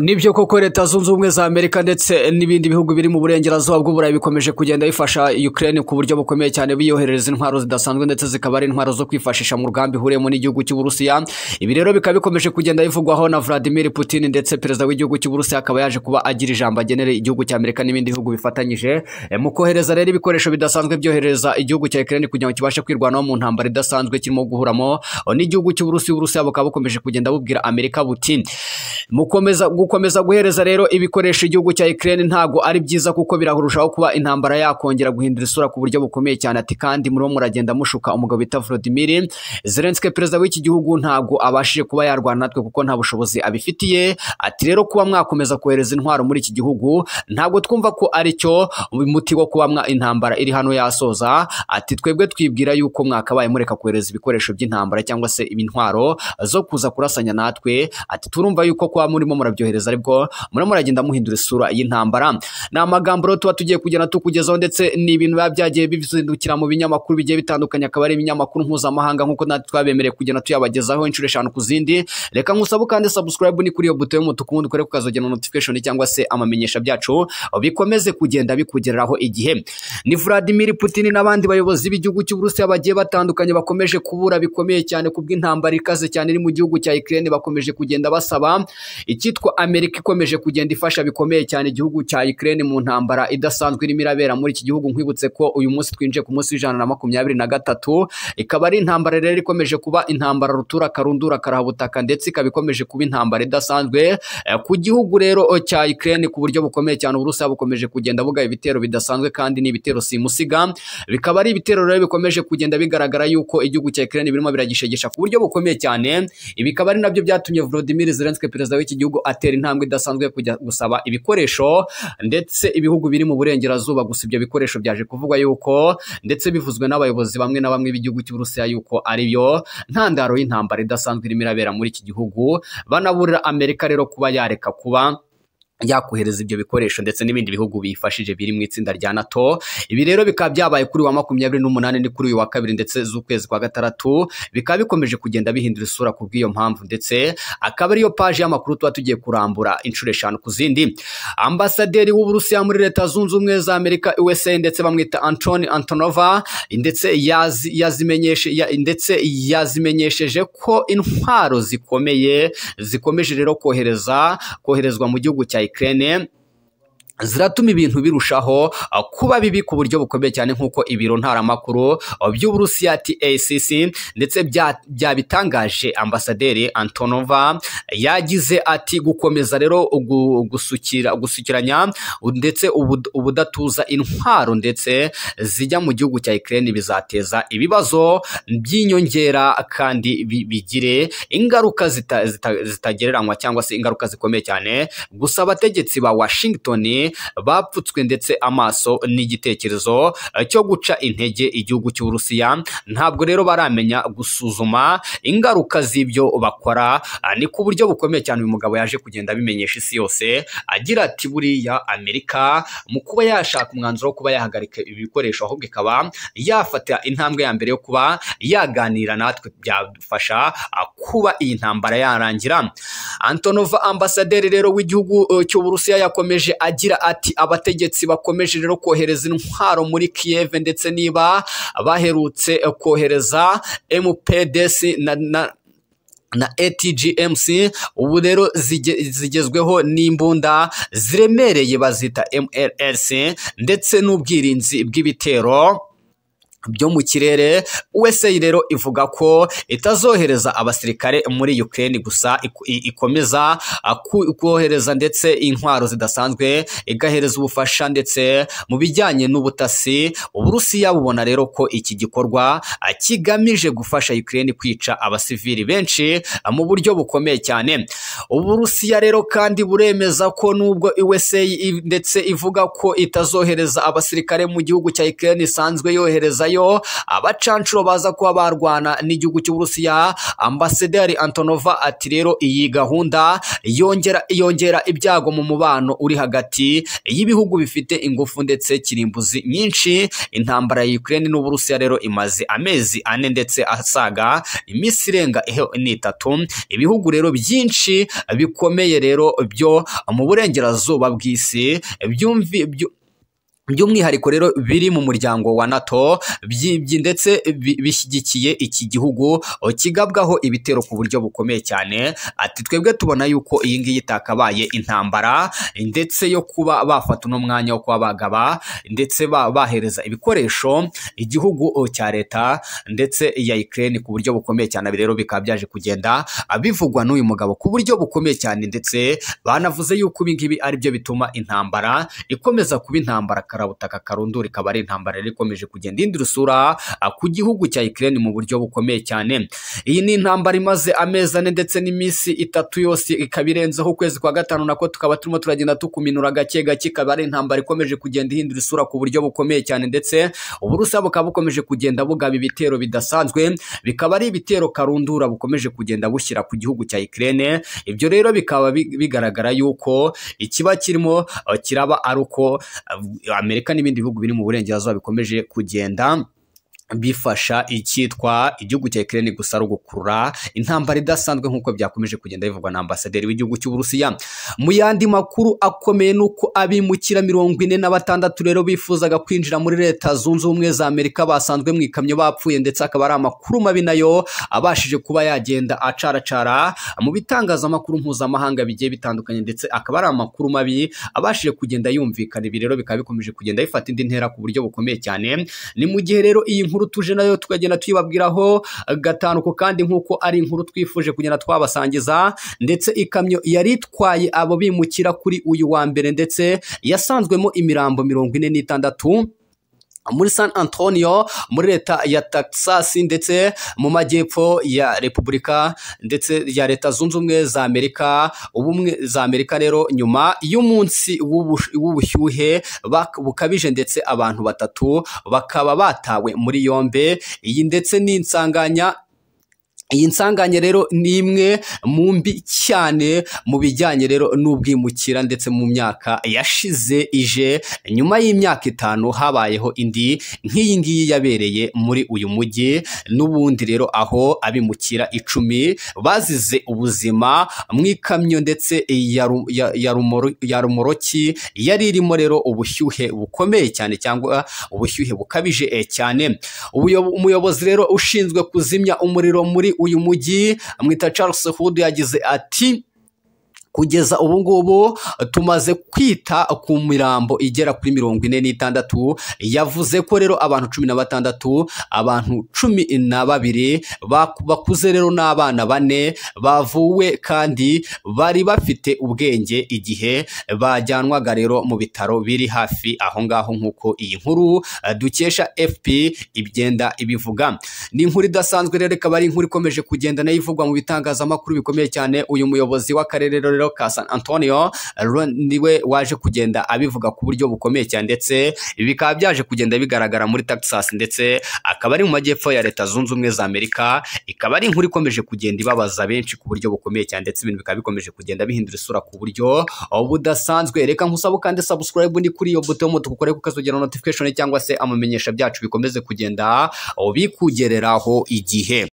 nibyo koko leta zunze ubumwe za amerika ndetse n'ibindi bihugu biri mu burengerazuba bw'uburayi bikomeje kugenda bifasha ukraine ku buryo bukomeye cyane biyoherereza intwaro zidasanzwe ndetse zikaba ari intwaro zo kwifashisha mu rugamba ihuriyemo n'igihugu cy'uburusiya ibi rero bikaba bikomeje kugenda bivugwaho na vladimir putin ndetse perezida w'igihugu cy'uburusiya akaba yaje kuba agira ijambo agenera igihugu cy'amerika n'ibindi bihugu bifatanyije mu kohereza rero ibikoresho bidasanzwe byohereza igihugu cya ukraine kugira ngo kibashe kwirwanaho mu ntambara idasanzwe kirimo guhuramo n'igihugu cy'uburusiya uburusiya bukaba bukomeje kugenda bubwira amerika buti mukomeza gukomeza guhereza rero ibikoresho igihugu cya Ukraine ntago ari byiza kuko birarushaho kuba intambara yakongera guhindura isura ku buryo bukomeye cyane ati kandi muriho muragenda mushuka umugabo bita Volodymyr Zelensky perezida w'iki gihugu ntago abashije kuba yarwana natwe kuko nta bushobozi abifitiye ati rero kuba mwakomeza kohereza intwaro muri iki gihugu ntago twumva ko ari cyo umuti wo kuba mwa intambara iri hano yasoza ati twebwe twibwira yuko mwakabaye mureka kohereza ibikoresho by'intambara cyangwa se intwaro zo kuza kurasanya natwe ati turumva yuko kwa murimo murabyohereza ariko murimo muragenda muhindura isura y'intambara ni amagambo rero tuba tugiye kugenda tukugezaho ndetse ni ibintu biba byagiye bizindukira mu binyamakuru bigiye bitandukanye akaba ari ibinyamakuru mpuzamahanga nk'uko natwe twabemereye kugenda tuyabagezaho inshuro eshanu ku zindi reka nkusabe ukande subscribe ni kuri iyo buto y'umutuku ubundi ukore ukazogena notification cyangwa se amamenyesha byacu bikomeze kugenda bikugereraho igihe ni Vladimir Putin n'abandi bayobozi b'igihugu cy'Uburusiya bagiye batandukanye bakomeje kubura bikomeye cyane kubw'intambara ikaze cyane iri mu gihugu cya Ukraine bakomeje kugenda basaba icyitwa amerika ikomeje kugenda ifasha bikomeye cyane igihugu cya Ukraine mu ntambara idasanzwe irimo irabera muri iki gihugu nkwibutse ko uyu munsi twinjiye ku munsi w'ijana na makumyabiri na gatatu ikaba ari intambara rero ikomeje kuba intambara rutura karundura karahabutaka ndetse ikaba ikomeje kuba intambara idasanzwe eh, ku gihugu rero cya Ukraine ku buryo bukomeye cyane uburusiya bukomeje kugenda buga ibitero bidasanzwe kandi ni ibitero simusiga bikaba ari ibitero rero bikomeje kugenda bigaragara yuko igihugu cya Ukraine birimo biragishegesha ku buryo bukomeye cyane ibi bikaba ari nabyo byatumye Volodymyr Zelensky perezida w'iki gihugu atera intambwe idasanzwe kujya gusaba ibikoresho ndetse ibihugu biri mu burengerazuba gusa ibyo bikoresho byaje kuvugwa yuko ndetse bivuzwe n'abayobozi bamwe na bamwe b'igihugu cy'Uburusiya yuko ari byo ntandaro y'intambara idasanzwe irimo irabera muri iki gihugu banaburira Amerika rero kuba yareka kuba yakohereza ibyo bikoresho ndetse n'ibindi bihugu biyifashije biri mu itsinda rya NATO ibi rero bikaba byabaye kuri wa makumyabiri n'umunani ni kuri uyu wa kabiri ndetse z'ukwezi kwa gatandatu bikaba bikomeje kugenda bihindura isura ku bw'iyo mpamvu ndetse akaba ariyo paji y'amakuru tuba tugiye kurambura inshuro eshanu ku zindi ambasaderi w'uburusiya muri leta zunze ubumwe za amerika USA ndetse bamwita Anton Antonova ndetse yazi, yazimenyeshe ya, ndetse yazimenyesheje ko intwaro zikomeye zikomeje rero kohereza koherezwa mu gihugu cya Ukraine ziratuma ibintu birushaho kuba bibi ku buryo bukomeye cyane nk'uko ibiro ntaramakuru by'uburusiya TACC ndetse byabitangaje bya ambasaderi Antonova yagize ati gukomeza rero gusukira gusukiranya ndetse ubudatuza intwaro ndetse zijya mu gihugu cya Ukraine bizateza ibibazo by'inyongera kandi bigire ingaruka zitagereranywa cyangwa se ingaruka zikomeye cyane gusa abategetsi ba Washington bapfutswe ndetse amaso n'igitekerezo cyo guca intege igihugu cy'uburusiya ntabwo rero baramenya gusuzuma ingaruka z'ibyo bakora ni ku buryo bukomeye cyane uyu mugabo yaje kugenda abimenyesha isi yose agira ati buriya amerika mu kuba yashaka umwanzuro wo kuba yahagarika ibi bikoresho ahubwo ikaba yafata intambwe ya mbere yo kuba yaganira natwe byadufasha kuba iyi ntambara yarangira antonova ambasaderi rero w'igihugu cy'uburusiya yakomeje agira ati abategetsi bakomeje rero kohereza intwaro muri Kiev ndetse niba baherutse kohereza MPDC na, na na ATGMC ubu rero zigezweho n'imbunda ziremereye bazita MLS ndetse n'ubwirinzi bw'ibitero byo mu kirere USA rero ivuga ko itazohereza abasirikare muri Ukraine gusa ikomeza kohereza ndetse intwaro zidasanzwe igahereza ubufasha ndetse mu bijyanye n'ubutasi uburusiya bubona rero ko iki gikorwa kigamije gufasha Ukraine kwica abasivili benshi mu buryo bukomeye cyane uburusiya rero kandi buremeza ko nubwo USA ndetse ivuga ko itazohereza abasirikare mu gihugu cya Ukraine isanzwe yoherezayo abacancuro baza kuba barwana n'igihugu cy'uburusiya ambasaderi antonova ati rero iyi gahunda yongera yongera ibyago mu mubano uri hagati y'ibihugu bifite ingufu ndetse kirimbuzi nyinshi intambara ya Ukraine n'uburusiya rero imaze amezi ane ndetse asaga iminsi irenga ni itatu ibihugu rero byinshi bikomeye rero byo mu burengerazuba bw'isi byumvi byu- by'umwihariko rero biri mu muryango wa nato byi- byi- ndetse bi- bishyigikiye iki gihugu o, kigabwaho ibitero ku buryo bukomeye cyane ati twebwe tubona yuko iyi ngiyi itakabaye intambara ndetse yo kuba bafata uno mwanya wo kuba bagaba ndetse ba- bahereza ibikoresho igihugu o, cya leta ndetse ya Ukraine ku buryo bukomeye cyane Ibi rero bikaba byaje kugenda ah, bivugwa n'uyu mugabo ku buryo bukomeye cyane ndetse banavuze yuko ibi ngibi ari byo bituma intambara ikomeza kuba intambara karabutaka karundura ikaba ari intambara yari ikomeje kugenda ihindura isura ah, ku gihugu cya Ukraine mu buryo bukomeye cyane iyi ni intambara imaze amezi ane ndetse n'iminsi itatu yose ikaba irenzeho ukwezi kwa gatanu nako tukaba turimo turagenda tukuminura gake gake ikaba ari intambara ikomeje kugenda ihindura isura ku buryo bukomeye cyane ndetse uburusiya bukaba bukomeje kugenda bugaba ibitero bidasanzwe bikaba ari ibitero karundura bukomeje kugenda bushyira ku gihugu cya Ukraine ibyo rero bikaba bi- bigaragara yuko ikiba kirimo eh, kiraba ari uko eh, Amerika n'ibindi bihugu biri mu burengerazuba bikomeje kugenda bifasha icyitwa igihugu cya Ukraine gusa ari ugukurura intambara idasanzwe nk'uko byakomeje kugenda bivugwa na ambasaderi w'igihugu cy'Uburusiya mu yandi makuru akomeye nuko abimukira mirongo ine na batandatu rero bifuzaga kwinjira muri leta zunze ubumwe za Amerika basanzwe mu ikamyo bapfuye ndetse akaba ari amakuru mabi nayo abashije kuba yagenda acaracara mu bitangazamakuru mpuzamahanga bigiye bitandukanye ndetse akaba ari amakuru mabi abashije kugenda yumvikana ibi rero bikaba bikomeje kugenda bifata indi ntera ku buryo bukomeye cyane ni mu gihe rero iyi nkuru tuje nayo tukagenda tuyibabwiraho gatanu ku kandi nk'uko ari inkuru twifuje kugenda twabasangiza ndetse ikamyo yari itwaye abo bimukira kuri uyu wa mbere ndetse yasanzwemo imirambo mirongo ine n'itandatu muri San Antonio muri leta ya Texas ndetse mu majyepfo ya Repubulika ndetse ya leta zunze ubumwe za Amerika ubumwe za Amerika rero nyuma y'umunsi w'ubu- w'ubushyuhe bak- bukabije ndetse abantu batatu bakaba batawe muri yombe iyi ndetse n'insanganya iyi nsanganye rero ni imwe mu mbi cyane mu bijyanye rero n'ubwimukira ndetse mu myaka yashize ije nyuma y'imyaka itanu habayeho indi nk'iyi ngiyi yabereye muri uyu mujyi n'ubundi rero aho abimukira icumi bazize ubuzima mu ikamyo ndetse ya ru- ya- ya rumoro- ya rumoroki yari irimo rero ubushyuhe bukomeye cyane cyangwa ubushyuhe bukabije eh, cyane Ubuyo- umuyobozi rero ushinzwe kuzimya umuriro muri uyu mujyi amwita Charles Hood yagize ati kugeza ubu ngubu tumaze kwita ku mirambo igera kuri mirongo ine n'itandatu yavuze ko rero abantu cumi na batandatu abantu cumi na babiri baku- bakuze rero n'abana bane bavuwe kandi bari bafite ubwenge igihe bajyanwaga rero mu bitaro biri hafi aho ngaho nk'uko iyi nkuru eh, dukesha fp igenda ibivuga ni inkuru idasanzwe rero ikaba ari inkuru ikomeje kugenda nayo ivugwa mu bitangazamakuru bikomeye cyane uyu muyobozi w'akarere rero ka san antonio Ron- niwe waje kugenda abivuga ku buryo bukomeye cyane ndetse bikaba byaje kugenda bigaragara muri texas ndetse akaba ari mu majyepfo ya leta zunze ubumwe za amerika ikaba ari inkuru ikomeje kugenda ibabaza benshi ku buryo bukomeye cyane ndetse ibintu bikaba bikomeje kugenda bihindura isura ku buryo budasanzwe reka nkusabe kandi subscribe ni kuri iyo buto y'umutuku ukore kuko ukazogera notification cyangwa se amamenyesha byacu bikomeze kugenda bikugereraho igihe